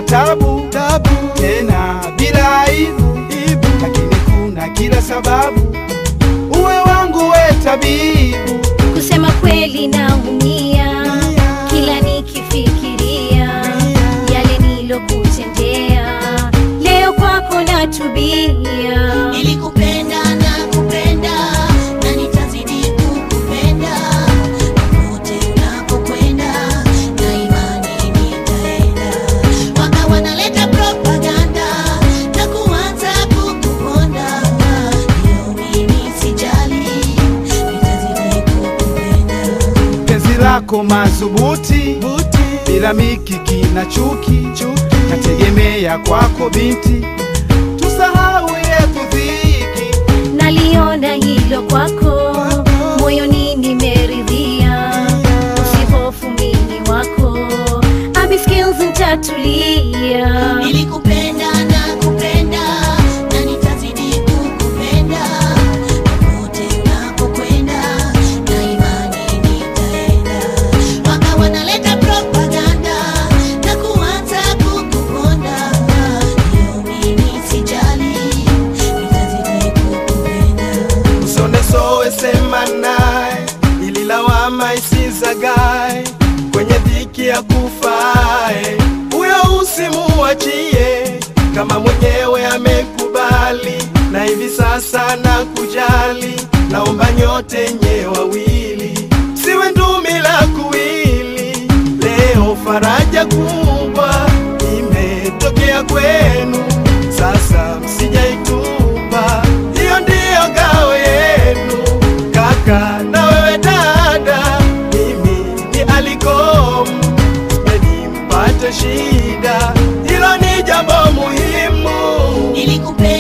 tabu tabu, tena bila aibu ibu, lakini kuna kila sababu uwe wangu we tabibu. Kusema kweli naumia kila nikifikiria yale nilokutendea, leo kwako natubia. Nilikupenda na kupenda na nitazidi kukupenda popote unapokwenda, na imani nitaenda. Waka wanaleta propaganda na kuanza kukuponda, hiyo mimi sijali, nitazidi kukupenda. penzi lako madhubuti bila mikiki na chuki, nategemea kwako binti, tusahau yetu dhiki. Naliona hilo kwako, moyoni nimeridhia. Usihofu mimi wako, Abi Skills nitatulia. Nilikupenda na kupenda na nitazidi kukupenda popote unapokwenda, na imani nitaenda. Waka wanaleta propaganda na kuanza kukuponda, hiyo mimi sijali, nitazidi kukupenda. Usonesowe sema naye, ili lawama isizagae kwenye dhiki ya kufae. Huyo usimuachie kama mwenyewe amekubali, na hivi sasa na kujali. Naomba nyote nye wawili, siwe ndumi la kuwili. Leo faraja kubwa imetokea kwenu, sasa msijaitupa, hiyo ndiyo ngao yenu. Kaka na wewe dada, mimi ni alikom, sipendi mpate shida, hilo ni jambo muhimu. Nilikupenda